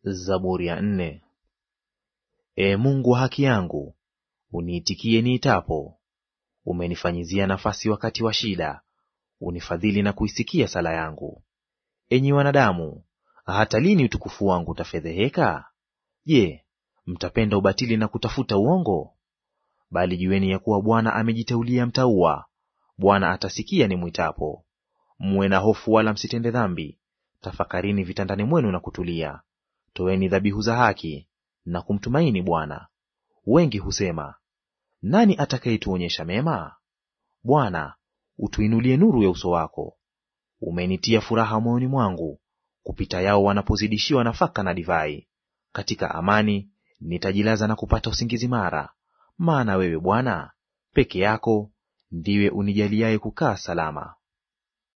Zaburi ya nne. Ee Mungu wa haki yangu, uniitikie niitapo. Umenifanyizia nafasi wakati wa shida, unifadhili na kuisikia sala yangu. Enyi wanadamu, hata lini utukufu wangu utafedheheka? Je, mtapenda ubatili na kutafuta uongo? Bali jueni ya kuwa Bwana amejiteulia mtaua; Bwana atasikia nimwitapo. Mwe na hofu, wala msitende dhambi; tafakarini vitandani mwenu na kutulia. Toeni dhabihu za haki na kumtumaini Bwana. Wengi husema, nani atakayetuonyesha mema? Bwana, utuinulie nuru ya uso wako. Umenitia furaha moyoni mwangu, kupita yao wanapozidishiwa nafaka na divai. Katika amani nitajilaza na kupata usingizi mara, maana wewe Bwana peke yako ndiwe unijaliaye kukaa salama.